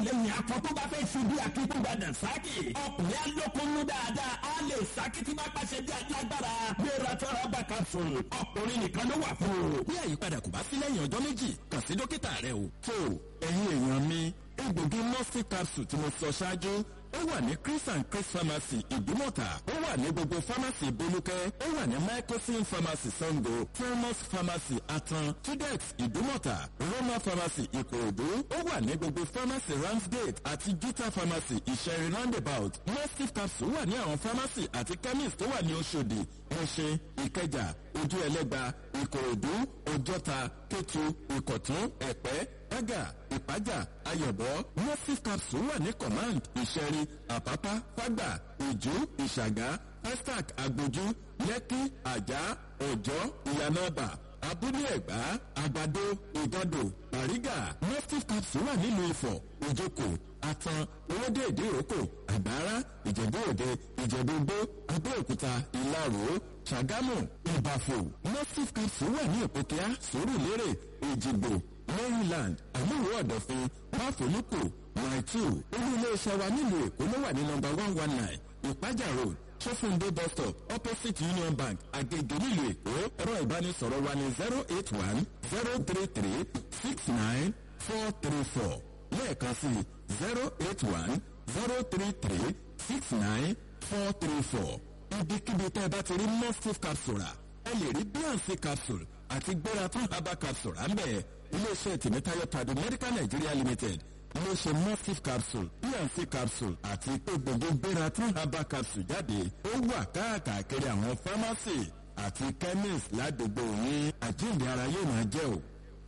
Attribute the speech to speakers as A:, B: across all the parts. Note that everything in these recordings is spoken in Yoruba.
A: alátìlẹyìn akọ tó bá fẹ́ ṣe bí akíkúgbàdà sákì ọkùnrin alókòónú dáadáa á lè sákì tí bá pàṣẹ bí alágbára gbéra tọ́ra bá capsule ọkùnrin nìkan ló wà fún o.
B: bí àyípadà kò bá sí lẹ́yìn ọjọ́ méjì kàn sí dókítà rẹ o. tó ẹ̀yin èèyàn mi egbògi mọ́sí capsule tí mo sọ ṣáájú ó wà ní chris and chris pharmacy ìdúmọ̀tà ó wà ní gbogbo pharmacy bolúkẹ́ ó wà ní microsin pharmacy sango thermos pharmacy atan tudex ìdúmọ̀tà roma pharmacy ìkòròdú ó wà ní gbogbo pharmacy ramsgate àti gita pharmacy ìṣẹ̀rin roundabout mustif capsule wà ní àwọn pharmacy àti chemist tó wà ní oṣòdì ẹ̀ṣẹ̀ ìkẹjà ojú ẹlẹ́gba ìkòròdú ọjọ́ta kétu ìkọ̀tún ẹ̀pẹ́ ẹ̀gà ìpájà ayọ̀bọ mustif capsule wà ní command ìṣẹ̀rí àpápá fágbà ìjú ìṣàgáestac agbójú lẹ́kí àjà ọ̀jọ́ ìyànàbà abúlé ẹ̀gbá àgbàdo ìgàdò bàrígà mustif capsule wà nílùú ifọ̀ ìjókòó atan owóde ìdíròkò àgbára ìjẹ̀bú òde ìjẹ̀bú igbó abẹ́òkúta ìlarò ṣàgámù ìbàfò mustif capsule wà ní òpókíá sòrùlérè èjìgbò maryland àmúwò ọ̀dọ̀fin máfòlùkù maitu olú iléeṣẹ́ wa nílùú èkó ló wà ní nọmba one one nine ìpájà road sọfúndé bus stop opposite union bank agege nílùú èkó ẹ̀rọ ìbánisọ̀rọ̀ wa ní zero eight one zero three three six nine four three four lẹ́ẹ̀kan sí zero eight one zero three three six nine four three four ibikíbi tẹ́ ẹ bá ti rí mustif capsule ẹ lè rí bnc capsule àti gbéra tún herbal capsule à ń bẹ̀ iléeṣẹ́ tìmítayọ̀ tàbí medical nigeria limited iléeṣẹ́ mustif capsule bnc capsule àti pé gbogbo gbéra tún herbal capsule jáde ó wà káàkiri àwọn pharmacy àti chemist ládùúgbò yín àjíǹde ara yóò máa jẹ́ o.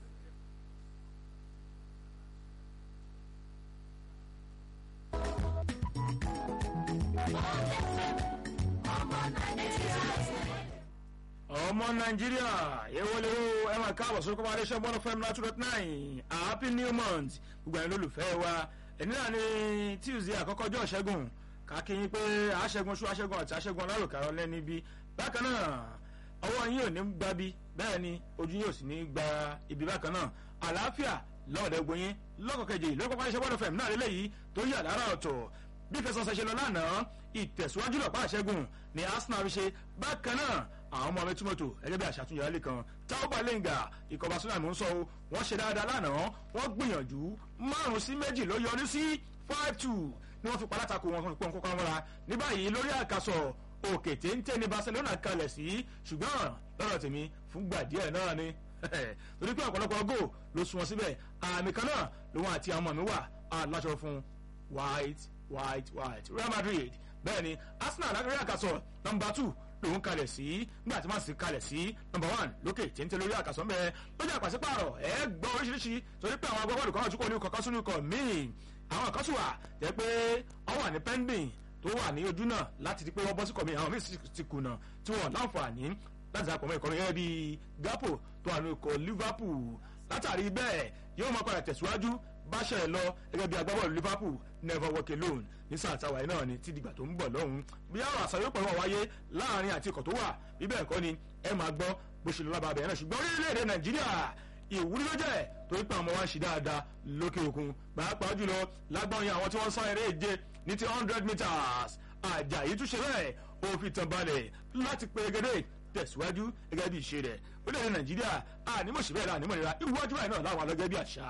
C: ọmọ nàìjíríà ewolero ẹ máa káàbọ̀ sórí kọ́mọ adéṣẹ́ bọ́ọ̀lù fm nine two dot nine happy new month gbogbo ẹ̀yin lólùfẹ́ wa ẹni náà ni tuesday àkọ́kọ́ ọjọ́ ìṣẹ́gun kákíyín pé aṣẹ́gun ṣú aṣẹ́gun àti aṣẹ́gun alárùkárọ̀ lẹ́ni bí bákan náà ọwọ́ yín ò ní gba bí bẹ́ẹ̀ ni ojú yín ò sì ní gba ibi bákan náà àlàáfíà lọ́ọ̀dẹ̀ gbóyin lọ́kọ̀kejì lórúkọ adéṣẹ́ bọ́ọ̀lù fm náà lélẹ́yìí tó yà lára ọ̀tọ̀ bí fẹsọ̀sẹ̀ ṣe lọ lánàá ìtẹ̀síwájú lọ́pàá àṣẹ́gun ni arsenal fi ṣe bákan náà àwọn ọmọ mẹtúmọtò ẹgẹ bí àṣàtúnyẹ alẹ kan táwọn lẹ́ngà ikọ̀ barcelona mò ń sọ o wọ́n ṣe dáadáa lánàá wọ́n gbìyànjú márùn sí méjì ló yọrí sí five two ni wọ́n fi palátakò wọn pọ̀ nǹkan kan mọ́ra ní báyìí lórí àkàsọ̀ òkè téńté ní barcelona kalẹ̀ sí ṣùgbọ́n lọ́rọ̀ tèmi fúngbà díẹ̀ náà ni torí pé ọ̀pọ̀lọpọ̀ gò ló sun wọn síbẹ̀ àmì kan náà lòun àti àwọn ọmọ mi wà aláṣọ fún white white white real madrid bẹ́ẹ̀ ni arsenal lágbèrè àkàsọ̀ nọmba two lòun kalẹ̀ sí nígbà tí wọ́n sì kalẹ̀ sí nọmba one lókè téńté lórí àkàsọ̀ mẹ́ lójú àpàṣípààrọ̀ ẹ gbọ́ oríṣiríṣi torí pé àwọn agbábọ́ọ̀lù kan àtúkọ̀ ní kọ̀ọ̀kan sínú ikọ̀ míì àwọn kan sì wà jẹ́ pé wọ́n wà ní pending tó wà ní ojú náà láti di pé wọ́n bọ́ sí kọ̀mí àwọn míì ti kùnà tí wọ́n láǹfààní láti dàpọ̀ mọ́ ìkọ̀rin gẹ́gẹ́ bíi gapo tó wà ní ikọ̀ liverpool látàrí bẹ́ẹ̀ yóò máa padà tẹ̀síwájú bá ṣẹlẹ̀ lọ gẹ́gẹ́ bí agbábọ́ọ̀lù liverpool never walk alone ní sáà táwa yìí náà ni tí dìgbà tó ń bọ̀ lọ́hùn bí àwọn àṣà yóò pẹ̀lú wáyé láàrin àti ikọ̀ tó wà bí bẹ́ẹ̀ kọ́ ni ẹ máa gbọ́ bó ṣe lọ lábàá bẹ̀rẹ̀ náà ṣùgbọ́n orílẹ̀-èdè nàìjíríà ìwúrí ló jẹ́ torí pé àwọn wa ń ṣe dáadáa lókè òkun pàápàá jùlọ lágbọ́n yẹn àwọn tí wọ́n sá eré ìje ní ti hundred meters àjàyí túnṣe bẹ́ẹ̀ ó fi tàn balẹ̀ láti pé gẹ́gẹ́ tẹ̀síwájú gẹ́gẹ́ bí ìṣe rẹ̀ orílẹ̀-èdè nàìjíríà ànímọ̀ṣẹ́ bẹ́ẹ̀ láànímọ̀ nira iwájú báyìí náà láwọn alọ́gẹ́ bí àṣà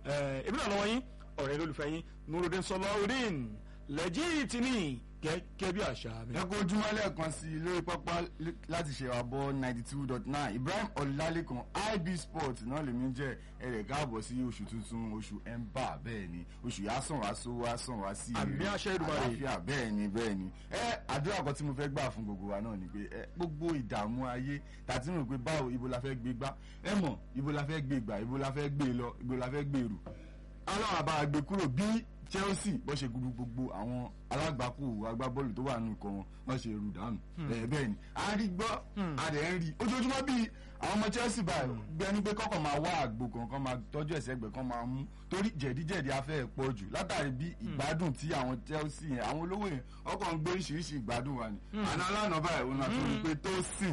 C: èmi náà lọ́wọ́ yín ọ̀rẹ́ lólùfẹ́ yín nurudin sọlọ́ọ̀dín lẹ́jìtì ní gẹ́gẹ́ bí àṣà mi.
D: ẹ kó ojúmọ́ lẹ́ẹ̀kan sí i lórí pápá láti ṣe àbọ̀ ninety two dot nine ibrahim ọ̀làlẹ́kan ib sport náà lèmi jẹ́ ẹ̀rẹ̀ káàbọ̀ sí oṣù tuntun oṣù ẹ̀ńbà bẹ́ẹ̀ ni oṣù yà sàn wá sówó wá sàn wá sí
C: àmì àṣẹ ìdùnnú
D: àlàáfíà bẹ́ẹ̀ ni bẹ́ẹ̀ ni ẹ àdúrà kan tí mo fẹ́ gbà fún gbogbo wa náà ni pé ẹ gbogbo ìdààmú ayé tàti rò pé báwo ibo la fẹ́ gbé gbá ẹ mọ̀ ibo la fẹ́ gbé gbà ibo la fẹ́ gbé lọ ibo la fẹ́ gbé rù aláwọ̀ àbá gbé kúrò bí chelsea bó ṣe gudu gbogbo àwọn alágbàkú agbábọ́ọ̀lù tó wà nù ikọ̀ wọn wọ́n ṣe rù dànù bẹ́ẹ̀ ni a rí gbọ́ a dẹ̀ ń rí ojoojúmọ́ bíi àwọn ọmọ chelsea báyìí gbẹni pé kọ́kọ́ máa wá àgbo kankan máa tọ́jú ẹ̀sẹ̀ ẹgbẹ̀ kan máa mú torí jẹ̀díjẹ̀dí afẹ́ pọ̀ jù látàrí bí ìgbádùn tí àwọn chelsea yẹn àwọn olówó yẹn ọkọ̀ ń gbé oríṣiríṣi ìgbádùn wa ni àná alánà báyìí òun náà tó rí pé tó sìn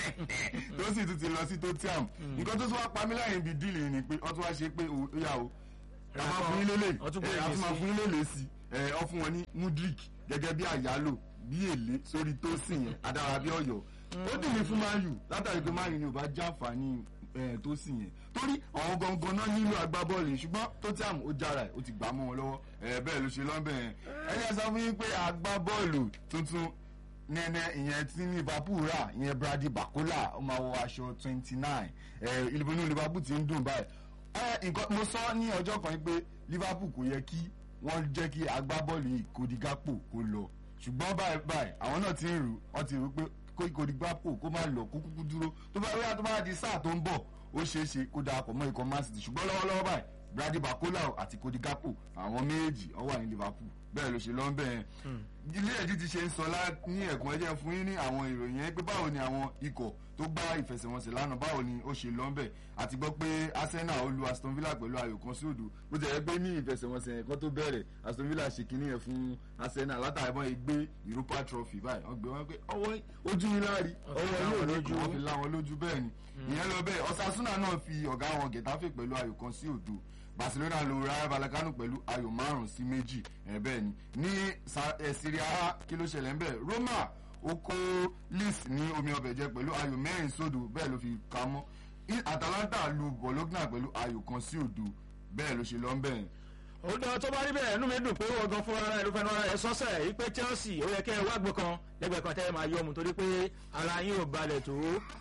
D: tó sì tún ti lọ sí tó tíàm nǹkan tó tún wá pa mí lẹ́yìn bíi díìlì ni pé wọ́n tún wá ṣe pé ó yà ó ẹ máa fún yín lélẹ̀
C: Wọ́n tún gbé
D: ẹ
C: èlé
D: àti máa
C: sí.
D: fún yín lélẹ̀ sí ẹ ọ fún wọn ní mudrik gẹ́gẹ́ bí àyálò bí èlé sórí tó sì yẹn adára bí ọ̀yọ́ ó dùn mí fún man u látàrí pé man u ni ò bá jáfàání ẹ tó sì yẹn torí àwọn gangan náà nílò agbábọ́ọ̀lù yìí ṣùgbọ́n Tottenham ó jára ẹ̀ ó ti gbà á mọ́ wọn lọ́wọ́ ẹ bẹ́ẹ̀ ló ṣe lọ́nbẹ̀ yẹn ẹ yẹ sọ fún yín pé agbábọ́ọ̀lù tuntun nẹ́nẹ́ ìyẹn tí Liverpool rà ìyẹn Brady Bakola ó máa wọ aṣọ twenty nine ẹ ìlúbọnú Liverpool ti ń dùn báyìí ẹ nǹkan mo sọ ní ọjọ́ kan pé Liverpool kò yẹ kí wọ́n jẹ́ kí agbábọ́ọ̀lù yìí Cody Gakpo kó lọ ṣùgbọ́n báyìí báyìí àwọn náà ti ń rù wọ́n ti rò pé kó Cody Gakpo kó má lọ kó kúkú dúró tó bá rí tó bá di sáà tó ń bọ̀ ó ṣeé ṣe kó darapọ̀ mọ́ ikọ̀ Man City ṣùgbọ́n lọ́wọ́lọ́wọ́ báyìí Brady Bakola àti Cody Gakpo àwọn méjèèjì ó wà ní Liverpool bẹ́ẹ̀ ló ṣe lọ́ bẹ́ẹ̀ ilé ẹ̀jí ti ṣe ń sọ lá ní ẹ̀kún ẹ̀jẹ̀ fún yín ní àwọn ìròyìn yẹn pé báwo ni àwọn ikọ̀ tó gbá ìfẹsẹ̀wọnsẹ̀ lánàá báwo ni ó ṣe lọ́nbẹ̀ àti gbọ́ pé Arsenal ó lu Aston Villa pẹ̀lú ayò kan sí òdo bó ti yẹ pé ní ìfẹsẹ̀wọnsẹ̀ yẹn kan tó bẹ̀rẹ̀ Aston Villa ṣe kínní yẹn fún Arsenal látàrí bọ́n yìí gbé Europa Trophy báyìí wọ́n gbé wọn pé ọwọ́ ojú yín láàrí ọwọ́ yóò lójú wọn fi láwọn lójú bẹ́ẹ̀ ni ìyẹn lọ bẹ́ẹ̀ Osasuna náà fi ọ̀gá wọn Getafe pẹ̀lú ayò kan sí òdo Barcelona lu Rayo Vallecano pẹ̀lú ayò márùn sí méjì ẹ̀ bẹ́ẹ̀ ni ní Sa- eh, Serie A kí ló ṣẹlẹ̀ ń bẹ̀ Roma ó kó Lis ní omi ọbẹ̀ jẹ pẹ̀lú ayò mẹ́rin sódò bẹ́ẹ̀ ló fi ka mọ́ I- Atalanta lu Bologna pẹ̀lú ayò kan sí òdo bẹ́ẹ̀ ló ṣe lọ ń bẹ̀
C: ó dán tó bá rí bẹ́ẹ̀ inú mi dùn pé wọ́n gan fúnra rẹ̀ ló fẹ́ náà ẹ̀ sọ́sẹ̀ yìí pé Chelsea ó yẹ kẹ́ ẹ wá gbé kan lẹ́gbẹ̀ẹ́ kan tẹ́ ẹ máa yọ mu torí pé ara yín ò balẹ̀ tó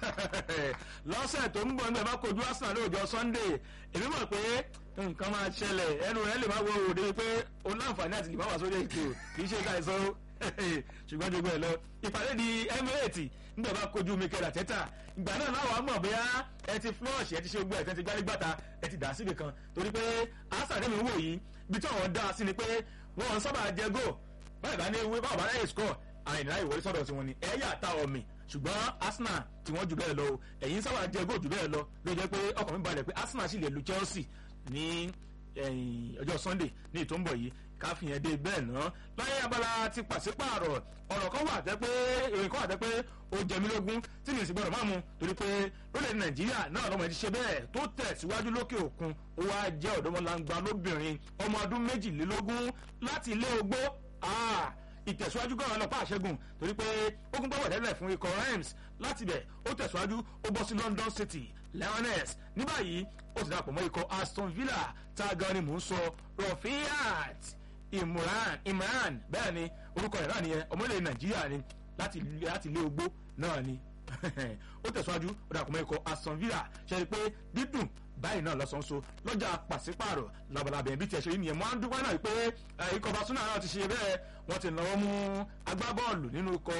C: lọ́sẹ̀ tó ń bọ̀ nígbà bá kojú Arsenal lóòjọ́ Sunday èmi mọ̀ pé nǹkan máa ṣẹlẹ̀ ẹnu rẹ̀ lè má wọ òde pé ó láǹfààní àti lè má wà sórí ètò kì í ṣe ká ìsọ ṣùgbọ́n jogbo ẹ̀ lọ ìpàdé di Emirates nígbà bá kojú Mikel Arteta ìgbà náà láwọn á mọ̀ bóyá ẹ ti flush ẹ ti ṣe gbogbo ẹ̀ tẹ́ ti gbálé gbàtà ẹ ti dà síbi kan torí pé Arsenal tẹ́mi wò yìí bí tí àwọn dá sí ni pé wọ́n sábà jẹ góò báyìí bá ní ewé báwọn bá ráyè score àìní ìwọlé sọ́dọ̀ tiwọn ni ẹ̀yà ta ọ̀mì ṣùgbọ́n Arsenal tí wọ́n jù bẹ́ẹ̀ lọ o ẹ̀yìn sábà jẹ góò jù bẹ́ẹ̀ lọ ló jẹ́ pé ọkàn mi balẹ̀ pé Arsenal sì lè lu Chelsea ní ẹ̀yìn ọjọ́ Sunday ní ìtò ń bọ̀ yìí káfíyàn dé bẹ́ẹ̀ ná láyé abala ti pàṣípààrọ̀ ọ̀rọ̀ kan wà tẹ́ pé ìròyìn kan wà tẹ́ pé ó jẹ mí lógún tí mi sì gbọ́dọ̀ máa mu torí pé lórílẹ̀ Nàìjíríà náà lọ́mọ ti ṣe bẹ́ẹ̀ tó tẹ̀síwájú lókè òkun ó wá jẹ́ ọ̀dọ́mọlangba lóbìnrin ọmọ ọdún méjìlélógún láti ilé ogbó ah, ìtẹ̀síwájú gan-an lọ́pàá àṣẹ́gun torí pé ó kún gbọ́wọ́ tẹ́lẹ̀ fún ikọ̀ Reims láti bẹ̀ ó tẹ̀síwájú ó bọ́ sí London City Lioness ní báyìí ó ti dàpọ̀ mọ́ ikọ̀ Aston Villa tá a gan ni mò ń sọ Rafiat Imran Imran bẹ́ẹ̀ ni orúkọ rẹ̀ náà nìyẹn ọmọlẹ̀ Nàìjíríà ni láti láti ilé ogbó náà ni ó tẹ̀síwájú ó dàpọ̀ mọ́ ikọ̀ Aston Villa ṣe é pé dídùn báyìí náà lọ́sàn-án so lọ́jà pàṣípààrọ̀ labalábẹ̀ bí tiẹ̀ ṣe rí nìyẹn mo á ń dúpẹ́ náà pé eh, ikọ̀ Barcelona náà ti ṣe bẹ́ẹ̀ wọ́n ti náwó mú agbábọ́ọ̀lù nínú ikọ̀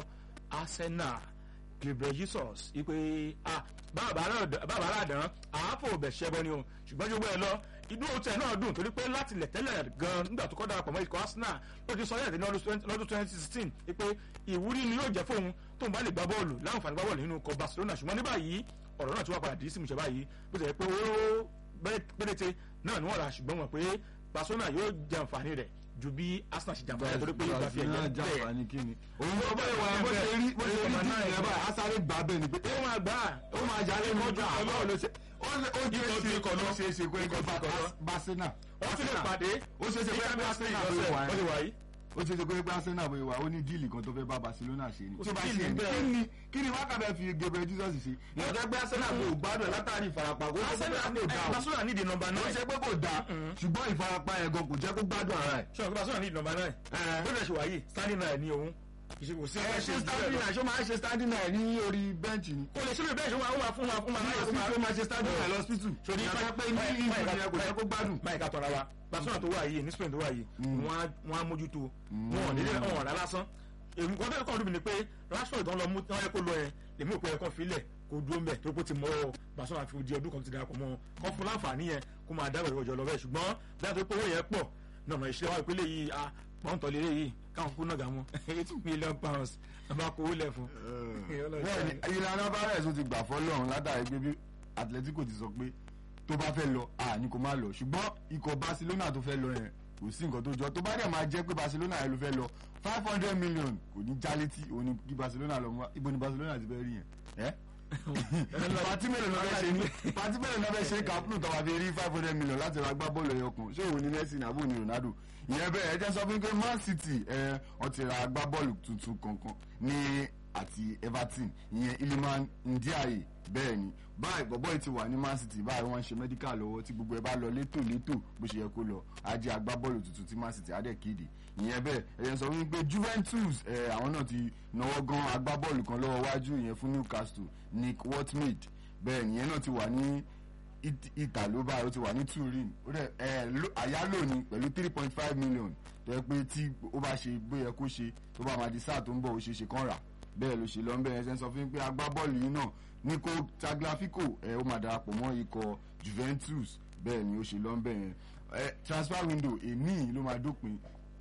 C: Arsenal Gabriel Jesus ipe ah bàbá aládàn àáfò bẹ̀ ṣẹ́bọ ni o ṣùgbọ́n jogbo ẹ lọ inú òtẹ̀ náà dùn torí pé láti lẹ̀ tẹ́lẹ̀ gan nígbà tó kọ́ darapọ̀ mọ́ ikọ̀ Arsenal ló ti sọ yẹ̀dẹ̀ ní lọ́dún twenty sixteen pé ìwúrí ni yóò jẹ́ fóun tóun bá lè gbá bọ́ọ̀lù láǹfààní gbá bọ́ọ̀lù nínú ikọ̀ Barcelona ṣùgbọ́n ní báyìí ọ̀rọ̀ náà ti wá padà dì í sí ìmúṣẹ báyìí bó ti yẹ pé owó péréte náà ni wọ́n rà ṣùgbọ́n wọn pé Barcelona yóò jẹ àǹfààní rẹ̀ ju bí Arsenal ṣe jàǹfààní rẹ̀ torí pé ìgbà fi ẹ̀yẹ bẹ́ẹ̀
D: jàǹfààní kí ni òun bó bẹ́ẹ̀ wà bó ṣe rí bó ṣe rí díì yẹn báyìí asáré gbà bẹ́ẹ̀ ni pé
C: ó máa gbà
D: ó máa yálé ní ọjọ́ àbáwọ̀ ló ṣe ó ṣe ó
C: Ikọ̀
D: ṣe
C: ju
D: ṣe
C: ikọ̀ lọ.
D: ó ṣe ṣe pé
C: Ikọ̀ ju ikọ̀ lọ.
D: Barcelona
C: wọ́n ti lè pàdé
D: ó ṣe ṣe pé
C: ní
D: Arsenal
C: Champions
D: ló
C: League
D: wà
C: lọ́sẹ̀
D: ẹ́
C: wọ́n ti wà yìí
D: ó ṣe ṣe pé Arsenal bóyá wà ó ní díìlì kan tó fẹ́ bá Barcelona ṣe ni
C: Kò
D: tí
C: sí
D: ó bá
C: díìlì
D: ṣe ni
C: bẹ́ẹ̀.
D: kí ni kí ni wákàtí fi Gabriel Jesus ṣe ìyàtọ̀ pé Arsenal kò gbádùn ẹ̀ látàrí ìfarapa kó ṣe pé kò dáa o.
C: Barcelona ní di nọ́mbà
D: ó
C: nine
D: ṣe pé kò dáa ṣùgbọ́n ìfarapa ẹ̀ gan kò jẹ́ kó gbádùn ara ẹ̀.
C: ṣé ọ̀gbìn Barcelona ní di nọ́mbà nine
D: Ẹ̀.
C: ó lè ṣe wáyé standing nine ní òun ìṣègùn sí
D: ẹ ṣe standing nine ṣó máa ń ṣe standing nine ní orí bẹ́ǹchì ni.
C: kò lè ṣe lè bẹ́ẹ̀ ṣe wọ́n máa fún wa fún wa
D: ní
C: láyé fún wa
D: hospital máa ṣe standing nine lọ́spítù.
C: Sori
D: ìyàtọ̀ pé ní ìlú yẹn kò jẹ́ kó gbádùn.
C: báyìí ká tọ́ra wa Barcelona tó wà yìí ní Spain tó wà yìí wọ́n á- wọ́n á mójútó wọn ò nílé wọn ò rà lásán èmi kan tẹ́lẹ̀ kan lóbi ni pé Rashford tó ń lọ mú tí wọ́n yẹ kó lọ yẹn lèmi ò pé ẹ̀kọ́ filẹ̀ kó dúró mbẹ̀ tó kó ti mọ́ ọ Barcelona fi di ọdún kan ti darapọ̀ mọ́ kọ́ fún láǹfààní yẹn kó máa dábàá ìwọ̀jọ̀ lọ bẹ́ẹ̀ ṣùgbọ́n bí wọ́n tó pé owó yẹn pọ̀ náà mọ̀ ìṣẹ́ wa ìpínlẹ̀ yìí a pọ́ńtọ̀ lé yìí káwọn kú náà gà mọ́ eight million pounds ẹ bá kó owó lẹ̀ fún.
D: bẹ́ẹ̀ni ìlànà Alvarez ó ti gbà fọ́lọ́run látàrí pé bí Atletico ti sọ pé tó bá fẹ́ lọ à ní kó má lọ ṣùgbọ́n ikọ̀ Barcelona tó fẹ́ lọ yẹn kò sí nǹkan tó jọ tó bá dẹ̀ máa jẹ́ pé Barcelona yẹn ló fẹ́ lọ five hundred million kò ní já létí òun ni kí Barcelona lọ mú wa ibo ni Barcelona ti fẹ́ rí yẹn ẹ́ pati mélòó náà fẹ́ ṣe ní pati mélòó náà fẹ́ ṣe kàpùnù tó wà fi rí five hundred million láti ra gbá bọ́ọ̀lù ẹyọ kan ṣé òun ní Messi ní àbúrò ní Ronaldo ìyẹn bẹ́ẹ̀ ẹ jẹ́ sọ fún mi pé Man City ẹ wọ́n ti ra gbá bọ́ọ̀lù tuntun kankan ní àti Everton ìyẹn Iliman Ndiaye bẹ́ẹ̀ ni báyìí bọ̀bọ́ yìí ti wà ní Man City báyìí wọ́n ń ṣe medical lọ́wọ́ tí gbogbo ẹ bá lọ létò létò bó ṣe yẹ kó lọ ajé agbábọ́ọ̀lù tuntun tí Man City á dẹ̀ kéde ìyẹn bẹ́ẹ̀ ẹ̀yẹn sọ wípé Juventus ẹ̀ àwọn náà ti náwó gan agbábọ́ọ̀lù kan lọ́wọ́ wájú ìyẹn fún Newcastle Nick Watmid bẹ́ẹ̀ nìyẹn náà ti wà ní Italo báyìí ó ti wà ní Turin ó dẹ̀ ẹ̀ àyálò ni pẹ̀lú three point five million tó yẹ pé tí ó bá ṣe bóyá kó ṣe tó bá máa di sáà tó ń bọ̀ ó ṣe ṣe kán rà bẹ́ẹ̀ ló ṣe lọ bẹ́ẹ̀ ẹsẹ̀ ń sọ fún mi pé agbábọ́ọ̀lù yìí náà Nico Tagliafico ẹ̀ ó máa darapọ̀ mọ́ ikọ̀ Juventus bẹ́ẹ̀ ni ó ṣe lọ bẹ́ẹ̀ ẹ̀ transfer window èní ló máa dópin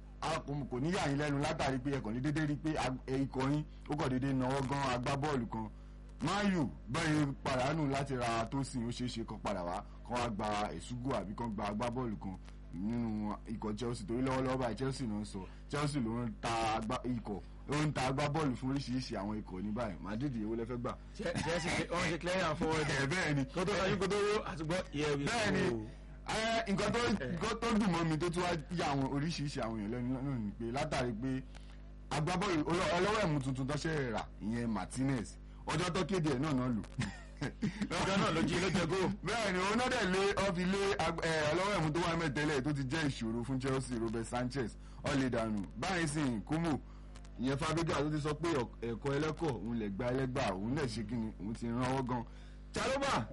D: kò ní yà yín lẹ́nu látàrí pé ẹ̀kọ́ ní dédé rí pé ikọ̀ yín ó kọ̀ dédé náwó gan agbábọ́ọ̀lù kan mayu bẹ́ẹ̀ pàdánù láti ra tó sìn ó ṣeé ṣe kan padà wá kan wá gba èsúgò àbí kan gba agbábọ́ọ̀lù kan nínú ikọ̀ Chelsea torí lọ́wọ́lọ́wọ́ báyìí Chelsea ló ń sọ Chelsea ló ń ta ikọ̀ ó ń ta agbábọ́ọ̀lù fún oríṣiríṣi àwọn ikọ̀ ní báyìí Madrid èwo lẹ fẹ́ gbà.
C: Chelsea wọ́n ṣe clear and forward.
D: ẹ bẹ́ẹ̀ ni
C: kó tó sọ yín kó tó wó àtúgbọ́ ìyẹn wí.
D: bẹ́ẹ̀ ni nǹkan tó nǹkan tó dùn mọ́ mi tó tún wá yà àwọn oríṣiríṣi àwọn èèyàn lẹ́nu náà ni pé látàrí pé agbábọ́ọ̀lù ọlọ́wọ́ ẹ̀mú tuntun tó ṣe rà ìyẹn Martinez ọjọ́ tó kéde ẹ̀ náà náà lò
C: ọjọ́ náà ló jí ló jẹ góò.
D: bẹ́ẹ̀ ni òun náà dẹ̀ lé ọ́fi lé ọlọ́wọ́ ẹ̀mú tó wà mẹ́tẹ́lẹ̀ tó ti jẹ́ ìṣòro fún Chelsea Robert Sanchez ọ̀lẹ́dànù báyìí sì kúmù ìyẹn Fabregas tó ti sọ pé ẹ̀kọ́ ẹlẹ́kọ̀ òun lè gba ẹlẹ́gbà òun lè ṣe kíni òun ti ràn ọwọ́ gan Chalobah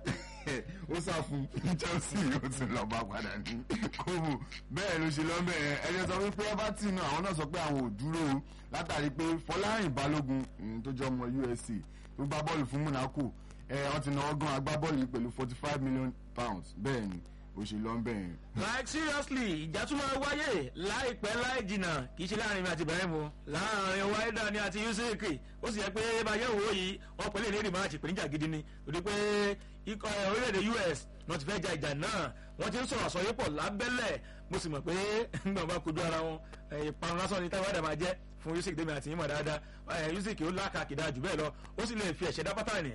D: ó sá fún Chelsea ó ti lọ bá padà ní kóòmù bẹ́ẹ̀ ló ṣe lọ́mọ ẹ̀ ẹ̀jẹ̀ sọ wípé Everton náà àwọn náà sọ pé àwọn ò dúró o látàrí pé Fọlárin Balógun tó jẹ́ ọmọ USC tó gbá bọ́ọ̀lù fún Monaco ẹ̀ wọ́n ti náwó gan agbábọ́ọ̀lù yìí pẹ̀lú forty five million pounds bẹ́ẹ̀ ni ó ṣe lọ bẹ́ẹ̀.
C: like seriously ìjà tún máa wáyé láìpẹ́ láì jìnnà kì í ṣe láàrin mi àti Ibrahim o láàrin wáídà ni àti Yusuf ó sì yẹ pé báyẹ̀ wò yìí wọ́n pẹ̀lú ìlérí máa ṣèpèníjà gidi ni torí pé ikọ̀ orílẹ̀-èdè US wọ́n ti fẹ́ ja ìjà náà wọ́n ti ń sọ̀rọ̀ àsọyé pọ̀ lábẹ́lẹ̀ mo sì mọ̀ pé nígbà wọn bá kojú ara wọn ìparun lásán ni táwọn àdà máa jẹ́ fún Yusuf dèmi àti ìmọ̀ dáadáa Yusuf kì ó lákàkìdá jù bẹ́ẹ̀ lọ ó sì lè fi ẹ̀ṣẹ̀ dá pátánì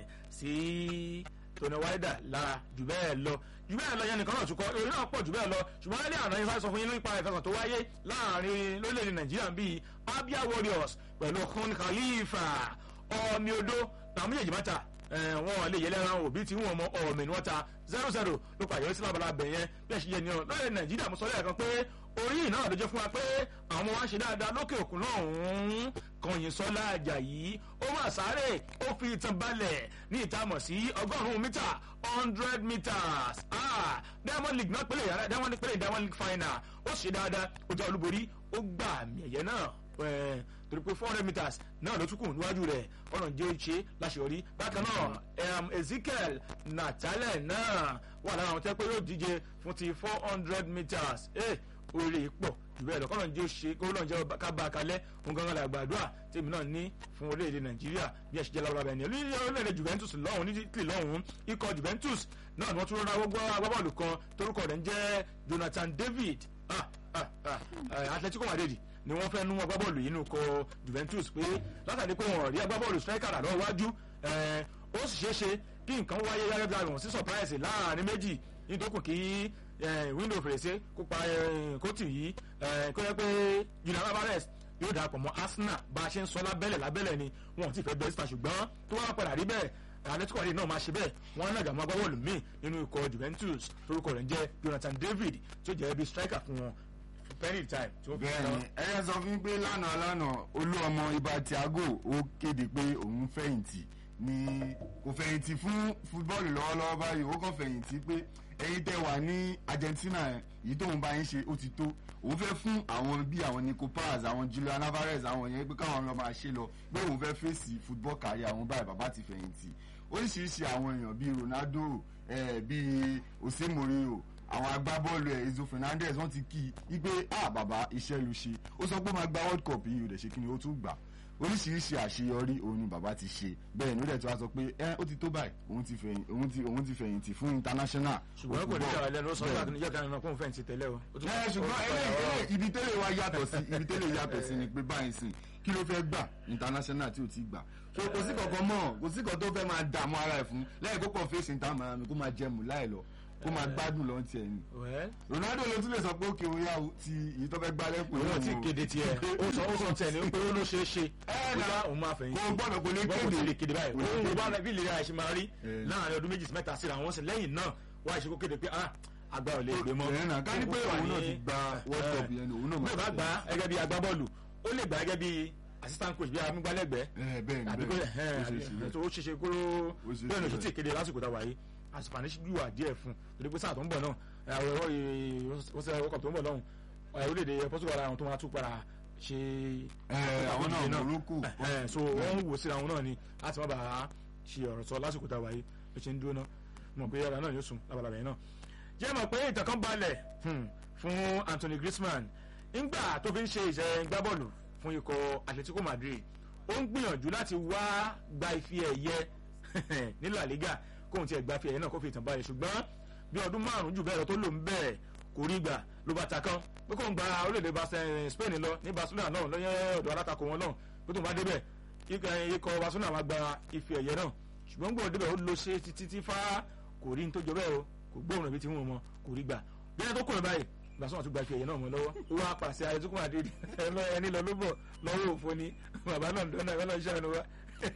C: sí tòní wáídà lára jù bẹ́ẹ̀ lọ jù bẹ́ẹ̀ lọ yẹn nìkan náà tún kọ́ èrè náà pọ̀ jù bẹ́ẹ̀ lọ ṣùgbọ́n lẹ́lẹ́ àná yẹn sáré sọ fún yín nípa ìfẹsàn tó wáyé láàrin lórílẹ̀‐èdè Nàìjíríà bíi Abia Warriors pẹ̀lú Khun Khalifa ọ̀ọ́mì odó làwọn méjèèjì máa ta wọn lè yẹlẹ ran òbí tí wọn mọ ọ̀ọ́mì ni wọ́n ta zero zero ló pàyọ́ sí lábala bẹ̀ yẹn bí ẹ ṣe yẹ ni ọ lórílẹ̀ Nàìjíríà mo sọ lẹ́ẹ̀kan pé orí yìí náà ló jẹ́ fún wa pé àwọn wa ń ṣe dáadáa lókè òkun náà ń kọyìn sọ́lá Àjàyí ó máa sáré ó fi ìtàn balẹ̀ ní ìtamọ̀ sí ọgọ́rùn-ún mítà hundred meters ah Diamond League náà pélé yàrá Diamond League pélé Diamond League final ó ṣe dáadáa ó jẹ́ olúborí ó gbà àmì ẹ̀yẹ náà torí pé four hundred meters náà ló tún kù níwájú rẹ̀ ọ̀nà jẹ́ ṣe láṣeyọrí bákan náà Ezekiel Natale náà wà lára àwọn tẹ́ pé yóò díje fún ti four hundred meters oríire pọ̀ jù bẹ́ẹ̀ lọ kọ́nà jẹ́ ṣe kó lọ́n jẹ́ ká bá a kalẹ̀ fún gangan la gbàdúrà tèmi náà ní fún orílẹ̀-èdè Nàìjíríà bí ẹ ṣe jẹ́ lábúrò abẹ́ni orílẹ̀-èdè Juventus lọ́hùn ní Italy lọ́hùn ikọ̀ Juventus náà ni wọ́n tún rọra gbọ́ agbábọ́ọ̀lù kan torúkọ rẹ̀ ń jẹ́ Jonathan David Atletico Madrid ni wọ́n fẹ́ nú agbábọ́ọ̀lù yìí nù kọ Juventus pé látàrí pé wọ́n rí agbábọ́ọ̀lù striker rà lọ́wọ́ wájú ó sì ṣeé ṣe kí nǹkan wáyé yára bí àwọn sí surprise láàrin méjì nítorí kí window fèrèsé kópa kóòtù yìí kó yẹ pé Julian Alvarez yóò darapọ̀ mọ́ Arsenal bá a ṣe ń sọ lábẹ́lẹ̀ lábẹ́lẹ̀ ni wọn ò tí ì fẹ́ bẹ́ẹ̀ síta ṣùgbọ́n tó wá padà rí bẹ́ẹ̀ Atletico Madrid náà máa ṣe bẹ́ẹ̀ wọ́n náà gàmọ́ agbábọ́ọ̀lù míì nínú ikọ̀ Juventus torúkọ rẹ̀ ń jẹ́ Jonathan David tó jẹ́ bí striker fún wọn penny time tí ó fi
D: bẹ́ẹ̀ni ẹyẹ sọ fún mi pé lánàá lánàá olú ọmọ ibà Thiago ó kéde pé òun fẹ̀yìntì ní kò fẹ̀yìntì fún fútbọ́ọ̀lù lọ́wọ́lọ́wọ́ báyìí ó kàn fẹ̀yìntì pé ẹ̀yin tẹ́ wà ní Argentina yìí tóun bá yín ṣe ó ti tó òun fẹ́ fún àwọn bíi àwọn Nico Paz àwọn Julian Alvarez àwọn yẹn pé káwọn lọ máa ṣe lọ pé òun fẹ́ fèsì football kárí àwọn báyìí bàbá ti fẹ̀yìntì oríṣiríṣi àwọn èèyàn bíi Ronaldo bíi Osemoreo àwọn agbábọ́ọ̀lù ẹ̀ Enzo Fernandez wọ́n ti kí i pé ah bàbá iṣẹ́ ló ṣe ó sọ pé ó máa gba world cup yìí ó dẹ̀ ṣe kí ni ó tún gbà oríṣiríṣi àṣeyọrí òun ni bàbá ti ṣe bẹ́ẹ̀ ni ó dẹ̀ tí wàá sọ pé ẹ ó ti tó báyìí òun ti fẹ̀yìn òun ti òun ti fẹ̀yìntì fún international
C: ṣùgbọ́n kò ní
D: football.
C: jà lẹ́nu ó sọ
D: Bẹ́ẹ̀
C: pé níjọ́ kan náà kó n fẹ́ǹtì tẹ́lẹ̀ o. Ó tún-
D: ẹ ṣùgbọ́n
C: ó-
D: eléyìí eléyìí ibi tẹ́lẹ̀ wa yàtọ̀ sí ibi tẹ́lẹ̀ yàtọ̀ sí ni pé báyìí sìn kí ló fẹ́ gbà international tí ò ti gbà so kò sí kankan mọ́ kò sí kan tó fẹ́ máa dààmú ara ẹ̀ fún lẹ́yìn kó kàn fèsì ìta màá mi kó máa jẹmu láì lọ kó máa gbádùn lọ́n tiẹ̀ ni
C: Well,
D: Ronaldo ló tún lè sọ pé òkè òyà ti èyí tó fẹ́ gbá lẹ́kùn
C: òun ò tí ì kéde tiẹ̀ ó sọ ó sọ tiẹ̀ ní pé ó ló ṣeé ṣe
D: Ẹ
C: bóyá
D: na-
C: òun máa fẹ̀yìn
D: kò gbọ́dọ̀ kò lè
C: ṣùgbọ́n kò
D: kéde
C: tí ì lè kéde báyìí
D: Kò lè
C: òun ló
D: kéde.
C: bá bí ìlera ẹ̀ ṣe máa rí
D: Eh.
C: láàrin ọdún méjì sí mẹ́ta síra wọn sì lẹ́yìn náà wá ìṣe kó kéde pé ah àgbà ò lè gbé mọ́
D: Ẹ̀ náà, ká ní pé
C: Ó wà
D: òun náà
C: ní-
D: ti gba World Cup yẹn ni òun náà
C: bí
D: máa
C: ò bá gbà á gẹ́gẹ́ bí agbábọ́ọ̀lù ó lè gbà á gẹ́gẹ́ bí assistant coach bí amúgbálẹ́gbẹ̀ẹ́
D: ẹ bẹ́ẹ̀ ni
C: àbí kó
D: bẹ́ẹ̀
C: ẹ̀
D: ó ṣe é ṣe bẹ́ẹ̀.
C: tó ó ṣeṣe kó
D: Ó ṣeé ṣe
C: bẹ́ẹ̀ ni oṣù
D: bẹ́ẹ̀.
C: tí ìkéde lásìkò tá a wà yìí àsìpàní yíwà díẹ̀ fún torí pé sáà tó ń bọ̀ náà àwọn ẹ̀rọ ìwọ́sẹ̀ ọkọ̀ tó ń bọ̀ náà ẹ̀, orílẹ̀-èdè Portugal àwọn tó máa tún padà ṣe
D: Ẹ, àwọn náà
C: ìdíje
D: Morocco
C: ẹ̀, so wọ́n ń wò síra wọn náà ni láti má bàa ṣe ọ̀rọ̀ sọ lásìkò tá a wà yìí ló ṣe ń dúró náà mọ̀ pé yàrá náà yóò sùn labalábẹ̀ yẹn náà jẹ́ mọ̀ pé ìtàn kan balẹ̀ hmm, fún Anthony Griezmann ńgbà tó fi ń ṣe ìṣẹ́ gbábọ́ọ̀lù fún ikọ̀ Atletico Madrid ó ń gbìyànjú láti wá gba ife ẹ̀yẹ ní La Liga kóun tiẹ̀ gba ife ẹ̀yẹ náà kó fi ìtàn balẹ̀ ṣùgbọ́n bí ọdún márùn-ún jù bẹ́ẹ̀ lọ tó lò ń bẹ́ẹ̀ kò rí gbà ló bá ta kán pé kóun gba orílẹ̀-èdè Barce- Spain lọ ní Barcelona náà lọ́yẹ́ ọ̀dọ̀ alátakò wọn náà pé tóun bá débẹ̀ ikọ̀ ikọ̀ Barcelona máa gba ife ẹ̀yẹ náà ṣùgbọ́n gbọ́dọ̀ débẹ̀ ó lo ṣe títí tí fá kò rí ní tó jọ bẹ́ẹ̀ o kò gbóòrùn ibi tí wọ́n mọ kò rí gbà bí ẹni tó kúrò báyìí Barcelona tún gba ife ẹ̀yẹ náà mọ́ lọ́wọ́ ó wá pàṣẹ ayétukùn àdéhìí ẹni lọ ló bọ̀ lọ́wọ́ òfo ni bàbá náà dọ́nà ẹ̀ lọ́ọ́ ṣàánú wa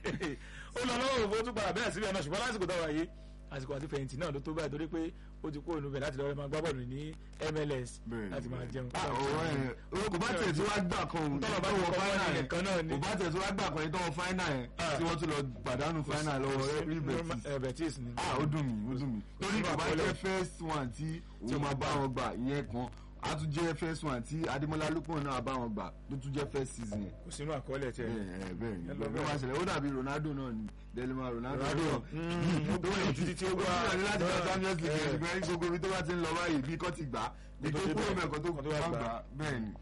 C: ó lọ lọ́wọ́ òfo tún padà bẹ́ẹ̀ síbẹ̀ náà ṣùgbọ́n lásìkò táwa yìí àsìkò àti fẹ̀yìntì náà ló tó báyìí torí pé ó ti kó ònú bẹ̀ láti lọ́ọ́ máa gbá bọ́ọ̀lù ní MLS
D: Bẹ́ẹ̀ni,
C: láti máa
D: bẹ́ẹ̀ni.
C: jẹun.
D: Ah, ọ̀rọ̀ ẹ̀ o kò bá tẹ̀ tí wàá gbà kan òun
C: Tọ́lọ̀ bá
D: tó
C: ti
D: wọ
C: kọ́
D: fáínà
C: wọ́n
D: yẹn
C: nìkan náà ni.
D: kò bá tẹ̀ tí wàá gbà kan yẹn tó wọ fáínà yẹn
C: Ah.
D: tí wọ́n tún lọ pàdánù fáínà lọ́wọ́ Real Betis
C: ẹ Betis ni.
D: ah ó dùn mí ó dùn mí torí
C: Sínú
D: kò bá
C: àkọọ́lẹ̀.
D: jẹ́ first one tí òun máa bá wọn gbà ìyẹn kan a tún jẹ́ first one tí Adémọ́lá Lukman náà bá wọn gbà tó tún jẹ́ first season yẹn
C: kò sínú àkọọ́lẹ̀ tiẹ̀.
D: bẹ́ẹ̀ bẹ́ẹ̀ ni
C: Ẹ lọ
D: bẹ́ẹ̀
C: bẹ́ẹ̀.
D: máa ṣẹlẹ̀ ó dàbí Ronaldo náà ni Delima Ronaldo
C: Ronaldo, mm, ó gbóyè títí tí ó gbá.
D: ó ní láti gba Champions League
C: Eh.
D: ṣùgbọ́n ní gbogbo ibi tó bá ti ń lọ báyìí bí kò ti gbà bí
C: Kó
D: tó
C: tó
D: kúrò
C: débẹ̀,
D: mẹ́kọ̀ọ́ tó
C: kó tó wá
D: bá
C: gbà.
D: gbà bẹ́ẹ̀ ni.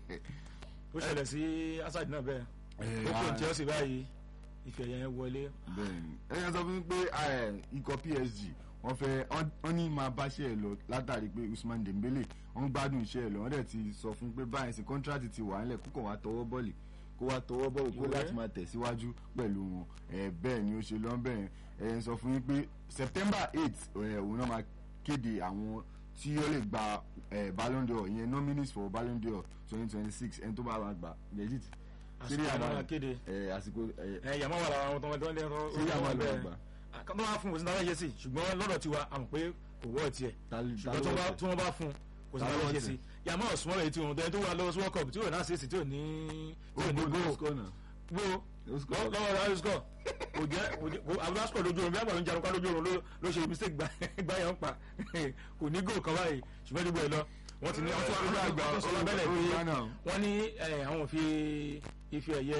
C: ó ṣẹlẹ̀ sí Hazard náà bẹ́ẹ̀
D: Eh,
C: ó kò
D: ah.
C: Chelsea báyìí ìfẹ́ yẹn wọlé
D: bẹ́ẹ̀ni ẹyẹ sọ fún mi pé eh, ikọ̀ PSG wọ́n fẹ́ wọ́n ní máa bá iṣẹ́ ẹ̀ lọ látàrí pé Usman Dembele wọ́n gbádùn iṣẹ́ ẹ̀ lọ wọ́n dẹ̀ ti sọ fún pé báyìí sí kọ́ńtrátì ti wà nílẹ̀ kókò wá tọwọ́ bọ́ọ̀lì kó wá tọwọ́ bọ́ọ̀lì kó
C: Ìwé.
D: láti máa tẹ̀síwájú pẹ̀lú wọn ẹ̀ bẹ́ẹ̀ ni ó ṣe lọ́n bẹ́ẹ̀ ẹ̀yẹ sọ fún mi pé September eight ẹ̀ òun náà máa kéde àwọn tí ó lè gba eh, Ballon d'Or ìyẹn nominees for Ballon d'Or twenty twenty six ẹni tó bá wà gbà legit
C: àsìkò àwọn máa kéde
D: ẹ̀ àsìkò ẹ̀
C: ẹ yàmọ́ wà lára àwọn tó ń tó ń lẹ́rọ
D: sí àmọ́ lọ́wọ́ gbà.
C: kọ́ńtà wá fún kò sí náà yẹ sí ṣùgbọ́n lọ́dọ̀ tiwa àmọ̀ pé kò wọ́ tiẹ̀
D: Ta- ta
C: ṣùgbọ́n
D: ló
C: tí wọ́n bá-
D: wọ̀
C: tí wọ́n bá fún kò sí
D: Ta ló
C: náà
D: wọ̀
C: yẹ
D: tiẹ̀?
C: sí yàmọ́ ọ̀sùnmọ́ rẹ̀ tí wọ́n tẹ́ tó wà lọ́wọ́ sí world cup tí ò náà ṣe sí tí ò ní tí ò ní
D: ó
C: goal
D: score náà.
C: gbó
D: Ó score.
C: lọ́wọ́ rẹ̀ ayé score kò jẹ́ kò jẹ́ kò àbúrò score lójú oorun bí àgbàdo ń jarun ká lójú oorun ló- ló ṣe mistake gbá gbá yẹn ń pa kò ní goal kan báyìí ṣùgbọ́n níbo ẹ̀ lọ wọ́n ti ní wọ́n tún wá gbà wọ́n sọ lábẹ́lẹ̀
D: ó
C: pé
D: gbá náà.
C: wọ́n ní eh, àwọn ò fi ife ẹ̀yẹ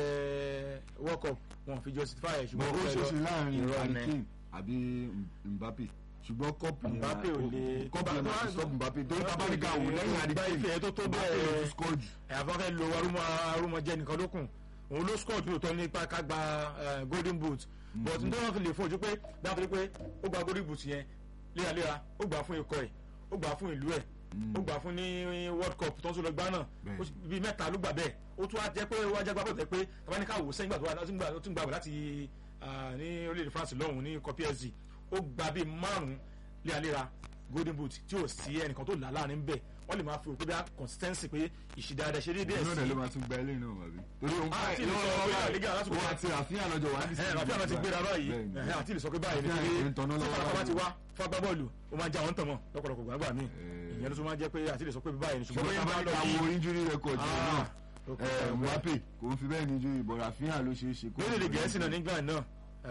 C: world cup wọn ò fi justify ẹ̀
D: Bọ̀
C: ṣùgbọ́n
D: ó
C: ó
D: ṣe ṣe láàrin
C: irọ́
D: Harry
C: ni.
D: Kane àbí Mbappe ṣùgbọ́n kọ́pù yẹn
C: Mbappe ò lè-
D: kọ́pù yẹn máa ti stop Mbappe torí tabanika wò lẹ́yìn Harry
C: Gba
D: Kane
C: ife tó tó
D: Mbappe
C: bẹ́ẹ̀.
D: ló tún score jù.
C: ẹ̀ àfọ́fẹ́ lo arúmọ arúmọ jẹ́ nìkan lókun òun ló score tó tọ́ nípa ká gba eh, golden boot but n tó wọn fi lè fojú pé dáàbò pé ó gba golden boot yẹn léraléra ó gbà fún ikọ̀ ẹ̀ ó gbà fún ìlú ẹ̀ ó gbà fún ní world cup tó ń sọ lọ gbá náà
D: Bẹ́ẹ̀.
C: ó sì- bíi mẹ́ta ló gbà bẹ́ẹ̀ ó tún wá jẹ́ pé wá jẹ́ gbàgbọ́ tẹ́ pé tabaníkà wò sẹ́yìn gbà tó wá tó ń gbà tó ń gbà wò láti ah, ní orílẹ̀-èdè France lọ́hùn ní ikọ̀ PSG ó gba bíi márùn-ún léraléra golden boot tí ò sí ẹnìkan tó là láàrin bẹ́ẹ̀ wọ́n lè máa fi òpin bí i consistency pé ìṣìdáadà ṣe déédéé
D: Òun náà dẹ̀ ló
C: sí
D: máa tún gba ilé náà wà bí. torí òun
C: Ah, tí
D: báyìí
C: ìlú sọ pé La Liga lásìkò
D: òun
C: yẹn.
D: àti Rafinha lọ́jọ́ wà á
C: ẹ Rafinha náà ti gbéra báyìí ẹ àti ìlú sọ pé báyìí
D: Rafinha
C: nítorí
D: ń tanná
C: tí
D: lọ́wọ́
C: farafara ti
D: báyìí.
C: wá fún agbábọ́ọ̀lù ó máa já wọn tàn mọ́ lọ́pọ̀lọpọ̀ gbàgbà míì
D: Eh.
C: ìyẹn ló tún máa jẹ́ pé àti ìlú sọ pé báyìí ni ṣùgbọ́n
D: ṣùgbọ́n
C: bóyá bá lọ
D: tabanika
C: bí
D: wo injury record yẹn náà
C: Ah, ó kọ́
D: eh,
C: ọ̀rọ̀ bẹ́ẹ̀.
D: Mbappe kò ń fi bẹ́ẹ̀ ní injury but Rafinha ló ṣeé ṣe kó-
C: lórílẹ̀ gẹ̀ẹ́sì náà ní England náà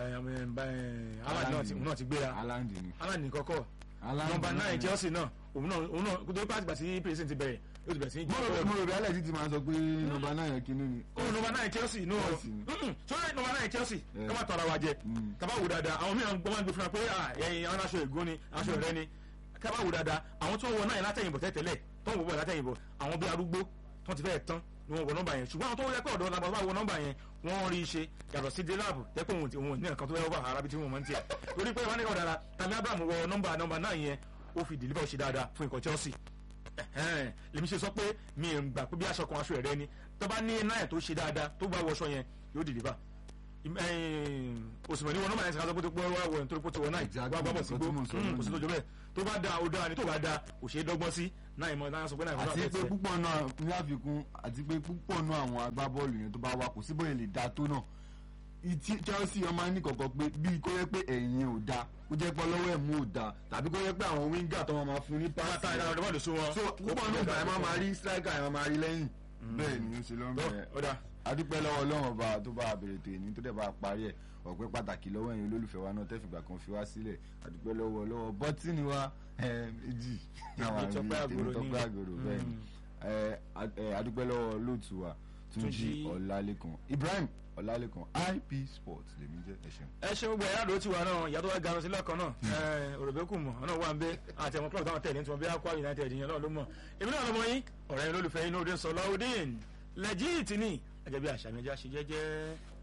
C: Haaland náà ti- òun náà ti gbéra
D: Haaland ni.
C: Haaland ní kọ́kọ́
D: Haaland
C: nọ́mbà
D: náà
C: nine
D: ni.
C: Chelsea náà òun náà òun náà kó tó pàtìgbà sí president ti bẹ̀rẹ̀ ó ti bẹ̀rẹ̀ sí í
D: mo
C: jẹ́
D: rò
C: bọ́ọ̀lù.
D: mo rò bí alẹ́ ti ti máa sọ pé nọ́mbà náà yẹn kínní ni.
C: ó nọmba náà Chelsea nù ọ
D: Chelsea ni.
C: sọ́dọ̀ nọmba náà Chelsea
D: Yeah.
C: ká má tọrọ wa jẹ
D: Mm.
C: ká bá wò dáadáa àwọn mìíràn gbọ́n máa ń gbé fúnra pé ah, ẹ̀yin àwọn aṣọ ègún ni aṣọ ìrẹ́ ni ká bá wò dáadáa àwọn tó ń wọ náà látẹ̀yìnbọ̀ tẹ́tẹ́lẹ̀ tó ń wọ bọ̀ látẹ̀yìnbọ̀ àwọn bí arúgbó tó ti fẹ́ tán ni wọ́n wọ nọ́mbà yẹn ṣùgbọ́n àwọn tó yẹ pé ọ̀dọ́ làbọ̀ bá wọ nọ́mbà yẹn wọ́n rí i ṣe yàtọ̀ sí délàbù tẹ́ pé òun ti òun ní nǹkan tó yẹ wọ́n bá arábí tí wọ́n mọ̀ ní tiẹ̀ torí pé wọ́n ní ọ̀dàrà tàbí abraham wọ nọ́mbà nọ́mbà náà yẹn ó fi deliver ṣe dáadáa fún ikọ̀ chelsea ẹ̀hẹ́n, lèmi ṣe sọ pé mi ò gbà pé bí aṣọ kan aṣọ ẹ̀rẹ́ ni tó bá ní náà tó ṣe dáadáa tó bá wọṣọ yẹn yóò deliver òsùnmọ̀ ní wọn nọ́mbà yẹn ti ká sọ pé tó pé wọ́n wọ̀ nítorí pé tó wọ náà
D: Exactly,
C: wọ́n bá bọ̀ sí
D: nǹkan tí mo sọ
C: gbó
D: náà
C: kò sí tó jọ bẹ́ẹ̀ tó bá da ó dáa ni tó bá da kò ṣeé dọ́gbọ́n sí náà ìmọ̀ náà sọ pé náà ìmọ̀ náà
D: àti
C: fẹ́
D: pé
C: tiẹ̀.
D: púpọ̀ náà ní àfikún àti pé púpọ̀ náà àwọn agbábọ́ọ̀lù yẹn tó bá wà kò sí bóyá lè da tó náà ìtí Chelsea ọmọ ní kọ̀kọ́ pé bíi kó yẹ pé ẹ̀yìn ò da kó jẹ́ pé ọlọ́wọ́ ẹ̀ mú ò da tàbí kó yẹ pé àwọn wíńgà tó wọn máa fún ní
C: Bá ta
D: páàsì
C: ìdára ọ̀dọ́ bọ́ọ̀lù sí wọn.
D: so púpọ̀ náà ìgbà ẹ̀ máa máa rí striker ẹ̀ máa máa rí lẹ́yìn bẹ́ẹ̀ ni ó ṣe lọ́mọ
C: Tó,
D: ẹ̀
C: ó dáa.
D: adúpẹ́ lọ́wọ́ ọlọ́run ọba tó bá bẹ̀rẹ̀ tó èní tó dẹ̀ bá parí ẹ̀ ọ̀pẹ́ pàtàkì lọ́wọ́ ẹ̀yin olólùfẹ́ wa náà tẹ́fìgbà kan fi wá sílẹ̀ adúpẹ́ lọ́wọ́ lọ́wọ́ bọ́tìnì wa ẹ̀, méjì náà
C: Tèmi Tọ́pẹ́
D: tèmi
C: Àgòrò ní.
D: Tọ́pẹ́ Àgòrò bẹ́ẹ̀ ni ẹ̀, ad- ẹ̀, adúpẹ́ lọ́wọ́ lóòtú wa Túnjí
C: Túnjí.
D: Ọlálékan Ibrahim Ọlálékan IP Sports lèmi jẹ́ ẹ ṣeun.
C: ẹ ṣe gbogbo ẹ̀yà àdó tiwa náà ìyá tó wá garun sí lọ́kàn náà òròbẹ́kù mọ̀ ọ̀nà wà ń bẹ àti àwọn club táwọn tẹ̀lé tí wọ́n bí Aqua United yẹn náà ló mọ̀ èmi náà lọ́mọ yín ọ̀rẹ́ yín lólùfẹ́ yín lóde sọ lọ́wọ́dín lẹ́jìtì ní ẹ̀jẹ̀ bí àṣà mi ẹja ṣe jẹ́jẹ́.